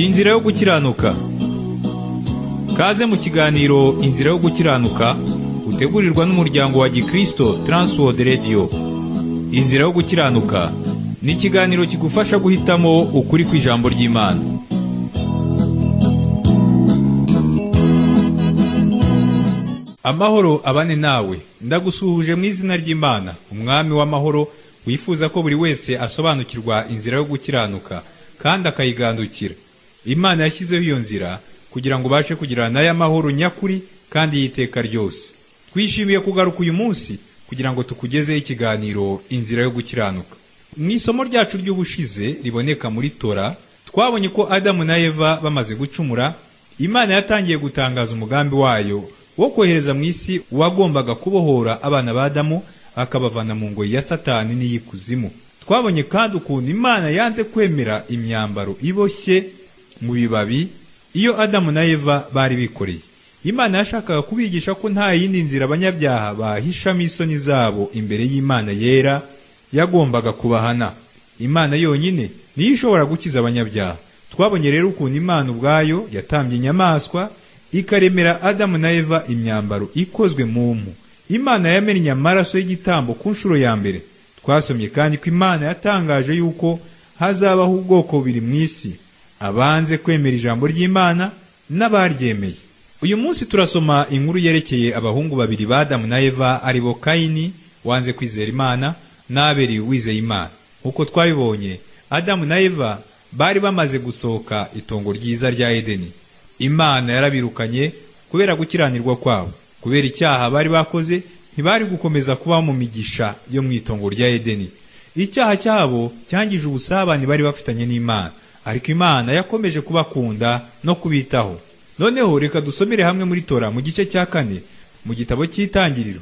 inzira yo gukiranuka kaze mu kiganiro inzira yo gukiranuka utegurirwa n'umuryango wa gikristo Transworld Radio inzira yo gukiranuka ni ikiganiro kigufasha guhitamo ukuri kw'ijambo ry'imana amahoro abane nawe ndagusuhuje mu izina ry'imana umwami w'amahoro wifuza ko buri wese asobanukirwa inzira yo gukiranuka kandi akayigandukira imana yashyizeho iyo nzira kugira ngo ubashe kugirana nayo amahoro nyakuri kandi y'iteka ryose twishimiye kugaruka uyu munsi kugira ngo tukugezeho ikiganiro inzira yo gukiranuka mu isomo ryacu ry'ubushize riboneka muri tora twabonye ko adamu na eva bamaze gucumura imana yatangiye gutangaza umugambi wayo wo kohereza mu isi uwagombaga kubohora abana ba adamu akabavana mu ngoyi ya satani n'iy'ikuzimu twabonye kandi ukuntu imana yanze kwemera imyambaro iboshye mu bibabi iyo adamu na eva bari bikoreye imana yashakaga kubigisha ko nta yindi nzira abanyabyaha bahishamo isoni zabo imbere y'imana yera yagombaga kubahana imana yonyine niyo ishobora gukiza abanyabyaha twabonye rero ukuntu imana ubwayo yatambye inyamaswa ikaremera adamu na eva imyambaro ikozwe mu mpu imana yamennye amaraso y'igitambo ku nshuro ya mbere twasomye kandi ko imana yatangaje yuko hazabaho ubwoko bubiri mu isi abanze kwemera ijambo ry'imana n'abaryemeye uyu munsi turasoma inkuru yerekeye abahungu babiri ba adamu na eva ari bo kayini wanze kwizera imana n'aberi wizeye imana nk'uko twabibonye adamu na eva bari bamaze gusohoka itongo ryiza rya edeni imana yarabirukanye kubera gukiranirwa kwabo kubera icyaha bari bakoze ntibari gukomeza kubaho mu migisha yo mu itongo rya edeni icyaha cyabo cyangije ubusabane bari bafitanye n'imana ariko imana yakomeje kubakunda no kubitaho noneho reka dusomere hamwe muri tora mu gice cya kane mu gitabo cy'itangiriro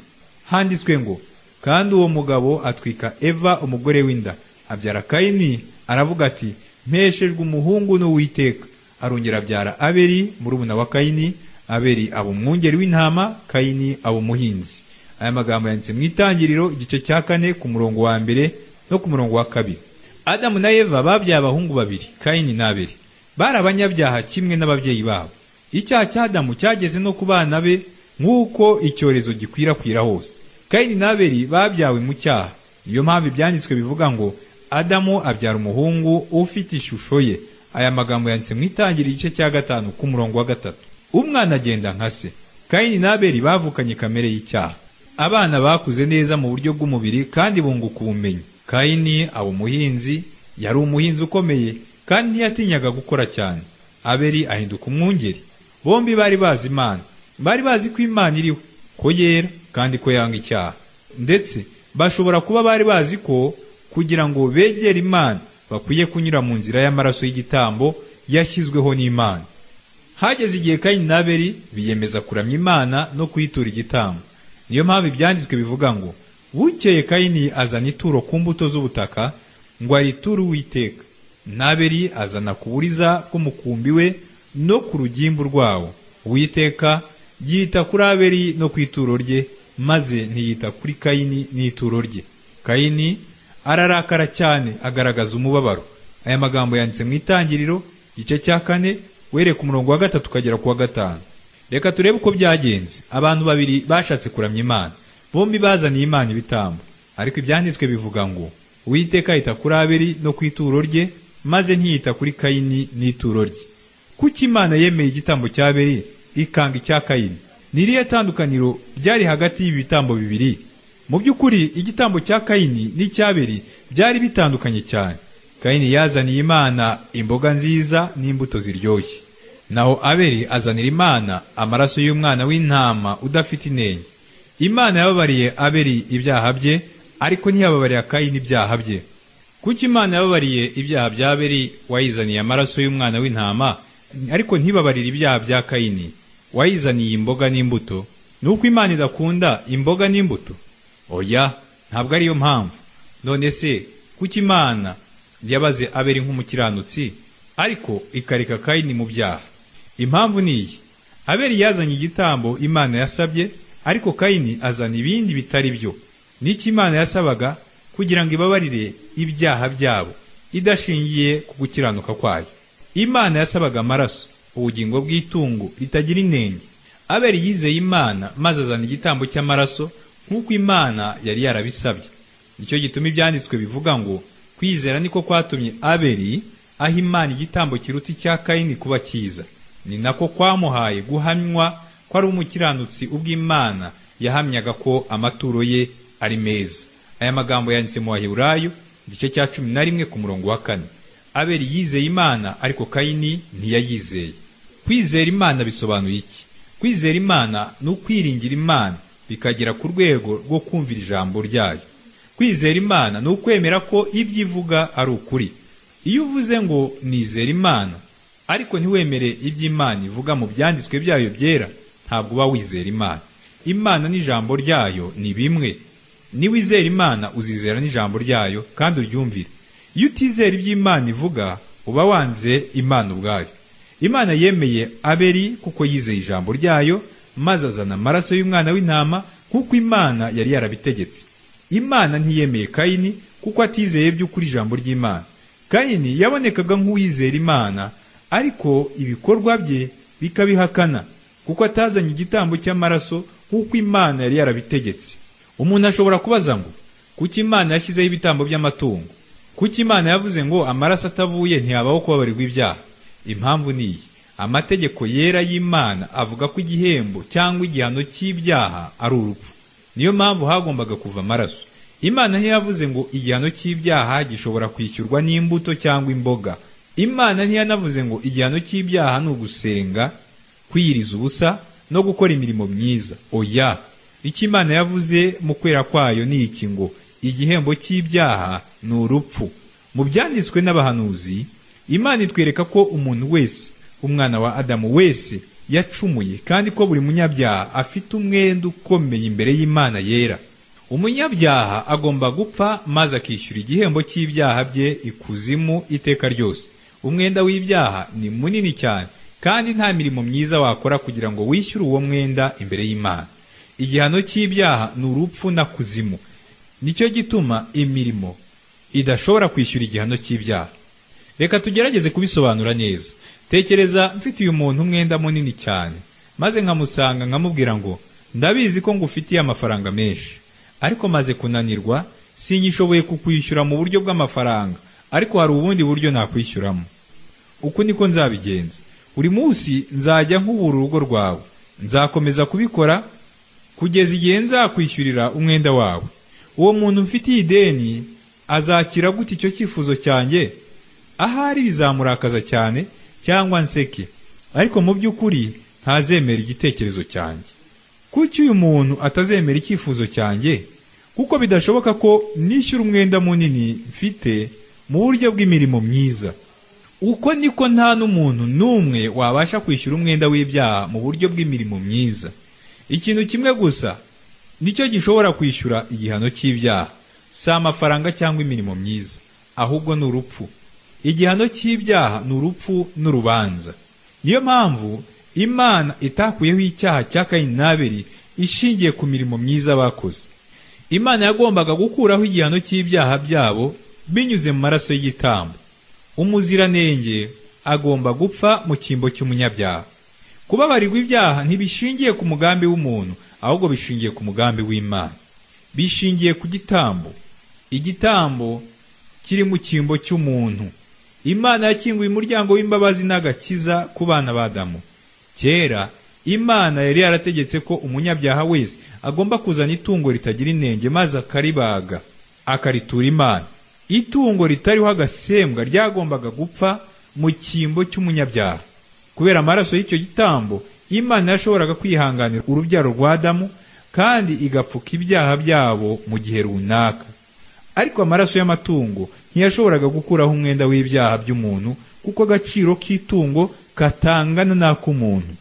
handitswe ngo kandi uwo mugabo atwika eva umugore w'inda abyara kayini aravuga ati mpeshejwe umuhungu n'uwiteka arongera abyara aberi murumuna wa kayini aberi aba umwungeri w'intama kayini aba umuhinzi aya magambo yanditse mu itangiriro igice cya kane ku murongo wa mbere no ku murongo wa kabiri adamu na eva babyaye abahungu babiri kayini n'aberi bari abanyabyaha kimwe n'ababyeyi babo icyaha cya adamu cyageze no ku bana be nk'uko icyorezo gikwirakwira hose kayini n'aberi babyawe mu cyaha niyo mpamvu ibyanditswe bivuga ngo adamu abyara umuhungu ufite ishusho ye aya magambo yanditse mu itangiriro igice cya gatanu ku murongo wa gatatu umwana agenda nka se kayini n'aberi bavukanye kamere y'icyaha abana bakuze neza mu buryo bw'umubiri kandi bunguka ubumenyi kayini aba umuhinzi yari umuhinzi ukomeye kandi ntiyatinyaga gukora cyane aberi ahinduka umwungeri bombi bari bazi imana bari bazi ko imana iriho ko yera kandi ko yanga icyaha ndetse bashobora kuba bari bazi ko kugira ngo begere imana bakwiye kunyura mu nzira y'amaraso y'igitambo yashyizweho n'imana hageze igihe kayini n'aberi biyemeza kuramya imana no kuyitura igitambo niyo mpamvu ibyanditswe bivuga ngo bukeye kayini azana ituro ku mbuto z'ubutaka ngo ayiture uwiteka n'aberi azana ku buriza bw'umukumbi we no ku rugimbu rwawo uwiteka yita kuri aberi no ku ituro rye maze ntiyita kuri kayini n'ituro rye kayini ararakara cyane agaragaza umubabaro aya magambo yanditse mu itangiriro igice cya kane wereka umurongo wa gatatu ukagera ku wa gatanu reka turebe uko byagenze abantu babiri bashatse kuramya imana bombi bazaniye imana ibitambo ariko ibyanditswe bivuga ngo uwiteka yita kuri aberi no ku ituro rye maze ntiyita kuri kayini n'ituro rye kuko imana yemeye igitambo cya aberi ikanga icya kayini n'iriya tandukaniro ryari hagati y'ibi bitambo bibiri mu by'ukuri igitambo cya kayini n'icyaberi byari bitandukanye cyane kayini yazaniye imana imboga nziza n'imbuto ziryoshye naho aberi azanira imana amaraso y'umwana w'intama udafite inenge imana yababariye aberi ibyaha bye ariko ntiyababarira kayini ibyaha bye kuko imana yababariye ibyaha bya aberi wayizaniye amaraso y'umwana w'intama ariko ntibabarire ibyaha bya kayini wayizaniye imboga n'imbuto ni uko imana idakunda imboga n'imbuto oya ntabwo ariyo mpamvu none se kuko imana yabaze aberi nk'umukiranutsi ariko ikareka kayini mu byaha impamvu ni iyi aberi yazanye igitambo imana yasabye ariko kayini azana ibindi bitari byo n'icyo imana yasabaga kugira ngo ibabarire ibyaha byabo idashingiye ku gukiranuka kwayo imana yasabaga amaraso ubugingo bw'itungo ritagira inenge abeli yizeye imana maze azana igitambo cy'amaraso nk'uko imana yari yarabisabye nicyo gituma ibyanditswe bivuga ngo kwizera niko kwatumye abeli aha imana igitambo kiruta icya kayini kuba cyiza ni nako kwamuhaye guhamywa ko ari umukiranutsi ubw'imana yahamyaga ko amaturo ye ari meza aya magambo yanditse mu baheburayo igice cya cumi na rimwe ku murongo wa kane abeli yizeye imana ariko kayini ntiyayizeye kwizera imana bisobanuye iki kwizera imana ni ukwiringira imana bikagera ku rwego rwo kumvira ijambo ryayo kwizera imana ni ukwemera ko ibyo ivuga ari ukuri iyo uvuze ngo nizera imana ariko ntiwemere ibyo imana ivuga mu byanditswe byayo byera ntabwo uba wizera imana imana n'ijambo ryayo ni bimwe niwizera imana uzizera n'ijambo ryayo kandi uryumvire iyo utizera ibyo imana ivuga uba wanze imana ubwayo imana yemeye abeli kuko yizeye ijambo ryayo maze azana amaraso y'umwana w'intama nk'uko imana yari yarabitegetse imana ntiyemeye kayini kuko atizeye by'ukuri ijambo ry'imana kayini yabonekaga nk'uwizera imana ariko ibikorwa bye bikabihakana kuko atazanye igitambo cy'amaraso nk'uko imana yari yarabitegetse umuntu ashobora kubaza ngo kuki imana yashyizeho ibitambo by'amatungo kuki imana yavuze ngo amaraso atavuye ntiyabaho kubabarirwa ibyaha impamvu ni iyi amategeko yera y'imana avuga ko igihembo cyangwa igihano cy'ibyaha ari urupfu niyo mpamvu hagombaga kuva amaraso imana ntiyavuze ngo igihano cy'ibyaha gishobora kwishyurwa n'imbuto cyangwa imboga imana ntiyanavuze ngo igihano cy'ibyaha ni ugusenga kwiyiriza ubusa no gukora imirimo myiza oya icyo imana yavuze mu kwera kwayo ni iki ngo igihembo cy'ibyaha ni urupfu mu byanditswe n'abahanuzi imana itwereka ko umuntu wese umwana wa adamu wese yacumuye kandi ko buri munyabyaha afite umwenda ukomeye imbere y'imana yera umunyabyaha agomba gupfa maze akishyura igihembo cy'ibyaha bye ikuzimu iteka ryose umwenda w'ibyaha ni munini cyane kandi nta mirimo myiza wakora kugira ngo wishyure uwo mwenda imbere y'imana igihano cy'ibyaha ni urupfu na kuzimu nicyo gituma imirimo idashobora kwishyura igihano cy'ibyaha reka tugerageze kubisobanura neza tekereza mfitiye umuntu umwenda munini cyane maze nkamusanga nkamubwira ngo ndabizi ko ngufitiye amafaranga menshi ariko maze kunanirwa sinyishoboye kukwishyura mu buryo bw'amafaranga ariko hari ubundi buryo nakwishyuramo uku niko nzabigenza buri munsi nzajya nkubura urugo rwawe nzakomeza kubikora kugeza igihe nzakwishyurira umwenda wawe uwo muntu mfitiye ideni azakira gute icyo cyifuzo cyanjye ahari bizamurakaza cyane cyangwa nseke ariko mu by'ukuri ntazemera igitekerezo cyanjye kuki uyu muntu atazemera icyifuzo cyanjye kuko bidashoboka ko nishyura umwenda munini mfite mu buryo bw'imirimo myiza uko niko nta n'umuntu n'umwe wabasha kwishyura umwenda w'ibyaha mu buryo bw'imirimo myiza ikintu kimwe gusa nicyo gishobora kwishyura igihano cy'ibyaha si amafaranga cyangwa imirimo myiza ahubwo ni urupfu igihano cy'ibyaha ni urupfu n'urubanza niyo mpamvu imana itakuyeho icyaha cya kayini n'abeli ishingiye ku mirimo myiza bakoze imana yagombaga gukuraho igihano cy'ibyaha byabo binyuze mu maraso y'igitambo umuziranenge agomba gupfa mu cyimbo cy'umunyabyaha kubabarirwa ibyaha ntibishingiye ku mugambi w'umuntu ahubwo bishingiye ku mugambi w'imana bishingiye ku gitambo igitambo kiri mu cyimbo cy'umuntu Imana yakinguye umuryango w'imbabazi n'agakiza ku bana ba Adamu. Kera Imana yari yarategetse ko umunyabyaha wese agomba kuzana itungo ritagira inenge maze akaribaga akaritura Imana. Itungo ritariho agasembwa ryagombaga gupfa mu cyimbo cy'umunyabyaha. Kubera amaraso y'icyo gitambo, Imana yashoboraga kwihanganira urubyaro rwa Adamu kandi igapfuka ibyaha byabo mu gihe runaka. ariko amaraso y'amatungo ntiyashoboraga gukuraho umwenda w'ibyaha by'umuntu kuko agaciro k'itungo katangana n'ak'umuntu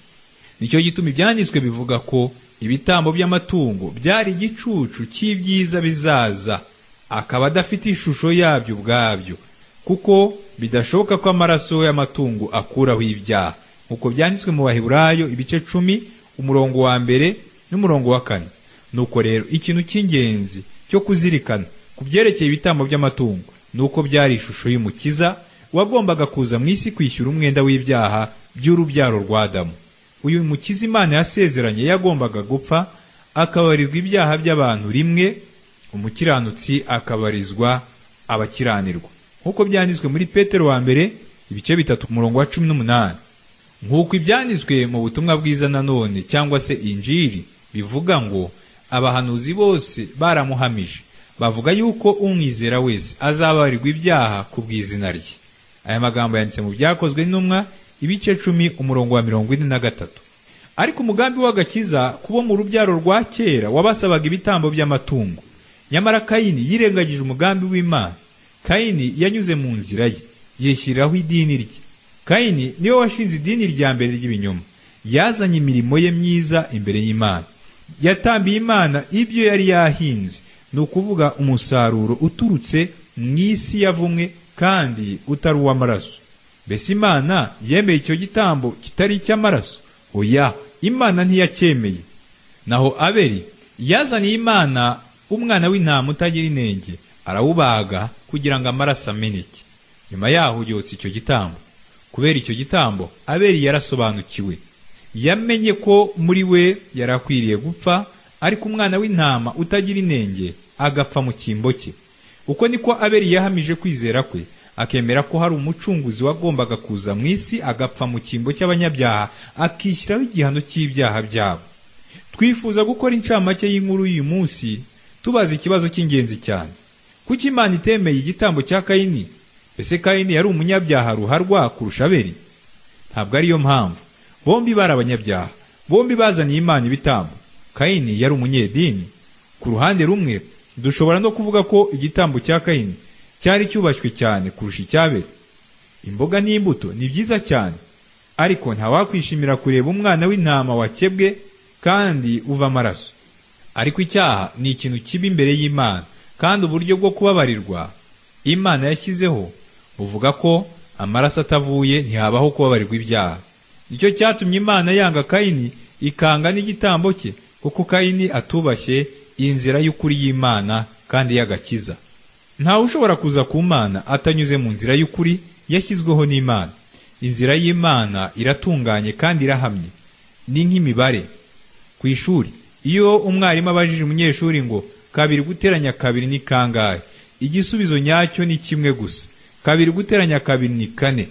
nicyo gituma ibyanditswe bivuga ko ibitambo by'amatungo byari igicucu cy'ibyiza bizaza akaba adafite ishusho yabyo ubwabyo kuko bidashoboka ko amaraso y'amatungo akuraho ibyaha nk'uko byanditswe mu baheburayo ibice cumi umurongo wa mbere n'umurongo wa kane nuko rero ikintu cy'ingenzi cyo kuzirikana ku byerekeye ibitambo by'amatungo ni uko byari ishusho y'umukiza wagombaga kuza mu isi kwishyura umwenda w'ibyaha by'urubyaro rwa Adamu. Uyu mukiza Imana yasezeranye yagombaga gupfa akabarizwa ibyaha by'abantu rimwe, umukiranutsi akabarizwa abakiranirwa. Nk'uko byanditswe muri Petero wa mbere ibice bitatu ku murongo wa cumi n'umunani. Nk'uko ibyanditswe mu butumwa bwiza nanone cyangwa se injiri bivuga ngo abahanuzi bose baramuhamije bavuga yuko umwizera wese azabarirwa ibyaha ku bw'izina rye aya magambo yanditse mu byakozwe n'intumwa ibice cumi umurongo wa mirongo ine na gatatu ariko umugambi w'agakiza kubo mu rubyaro rwa kera wabasabaga ibitambo by'amatungo nyamara kayini yirengagije umugambi w'imana kayini yanyuze mu nzira ye yishyiriraho idini rye kayini niwe washinze idini rya mbere ry'ibinyoma yazanye imirimo ye myiza imbere y'imana yatambiye imana ibyo yari yahinze ni ukuvuga umusaruro uturutse mu isi yavumwe kandi utari uw'amaraso mbese imana yemeye icyo gitambo kitari icy'amaraso oya imana ntiyacyemeye naho abeli yazaniye imana umwana w'intama utagira inenge arawubaga kugira ngo amaraso ameneke nyuma yaho yotsa icyo gitambo kubera icyo gitambo abeli yarasobanukiwe yamenye ko muri we yari akwiriye gupfa ariko umwana w'intama utagira inenge agapfa mu cyimbo cye uko niko abeli yahamije kwizera kwe akemera ko hari umucunguzi wagombaga kuza mu isi agapfa mu cyimbo cy'abanyabyaha akishyiraho igihano cy'ibyaha byabo twifuza gukora incamake y'inkuru y'uyu munsi tubaza ikibazo cy'ingenzi cyane kuki imana itemeye igitambo cya kayini ese kayini yari umunyabyaha ruharwa kurusha abeli ntabwo ariyo mpamvu bombi bari abanyabyaha bombi bazaniye imana ibitambo kayini yari umunyedini ku ruhande rumwe dushobora no kuvuga ko igitambo cya kayini cyari cyubashywe cyane kurusha icyabera imboga n'imbuto ni byiza cyane ariko ntawakwishimira kureba umwana w'intama wakebwe kandi uva amaraso ariko icyaha ni ikintu kibi imbere y'imana kandi uburyo bwo kubabarirwa imana yashyizeho buvuga ko amaraso atavuye ntihabaho kubabarirwa ibyaha nicyo cyatumye imana yanga kayini ikanga n'igitambo cye kuko kayini atubashye inzira y'ukuri y'imana kandi y'agakiza ntawe ushobora kuza ku mana atanyuze mu nzira y'ukuri yashyizweho n'imana inzira y'imana iratunganye kandi irahamye ni nk'imibare ku ishuri iyo umwarimu abajije umunyeshuri ngo kabiri guteranya kabiri ni kangahe igisubizo nyacyo ni kimwe gusa kabiri guteranya kabiri ni kane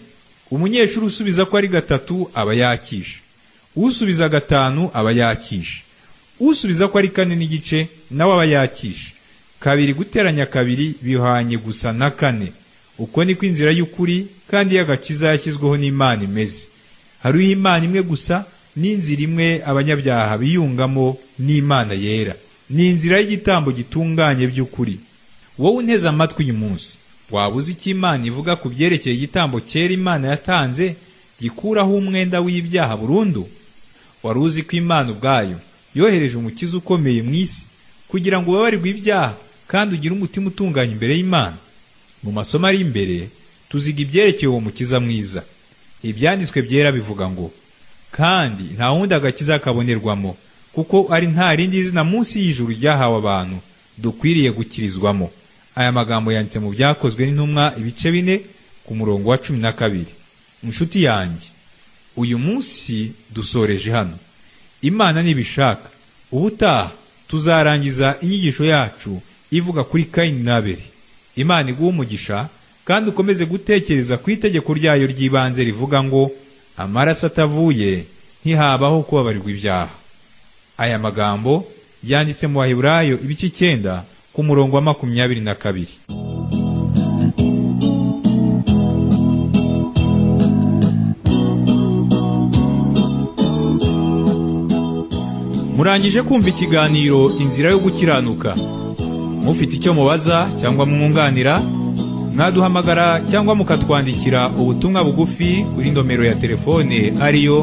umunyeshuri usubiza ko ari gatatu aba yakisha usubiza gatanu aba yakisha usubiza ko ari kane n'igice nawe aba yakisha kabiri guteranya kabiri bihwanye gusa na kane uko niko inzira y'ukuri kandi y'agakiza yashyizweho n'imana imeze hariho imana imwe gusa n'inzira imwe abanyabyaha biyungamo n'imana yera ni inzira y'igitambo gitunganye by'ukuri wowe unteze amatwi uyu munsi waba uzi icyo imana ivuga ku byerekeye igitambo cyera imana yatanze gikuraho umwenda w'ibyaha burundu wari uzi ko imana ubwayo yohereje umukiza ukomeye mu isi kugira ngo ubabarirwe ibyaha kandi ugire umutima utunganye imbere y'imana mu masomo ari imbere tuziga ibyerekeye uwo mukiza mwiza ibyanditswe byera bivuga ngo kandi nta wundi agakiza kabonerwamo kuko ari nta rindi zina munsi y'ijuru ryahawe abantu dukwiriye gukirizwamo aya magambo yanditse mu byakozwe n'intumwa ibice bine ku murongo wa cumi na kabiri inshuti yanjye uyu munsi dusoreje hano imana nibishaka ubutaha tuzarangiza inyigisho yacu ivuga kuri kayini n'abeli imana iguha umugisha kandi ukomeze gutekereza ku itegeko ryayo ry'ibanze rivuga ngo amaraso atavuye ntihabaho kubabarirwa ibyaha aya magambo yanditse mu baheburayo ibice icyenda ku murongo wa makumyabiri na kabiri murangije kumva ikiganiro inzira yo gukiranuka mufite icyo mubaza cyangwa mwunganira mwaduhamagara cyangwa mukatwandikira ubutumwa bugufi kuri nomero ya telefone ariyo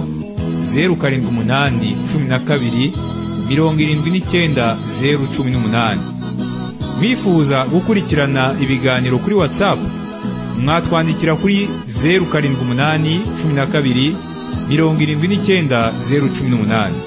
zeru karindwi umunani cumi na kabiri mirongo irindwi n'icyenda zeru cumi n'umunani mwifuza gukurikirana ibiganiro kuri WhatsApp mwatwandikira kuri zeru karindwi umunani cumi na kabiri mirongo irindwi n'icyenda zeru cumi n'umunani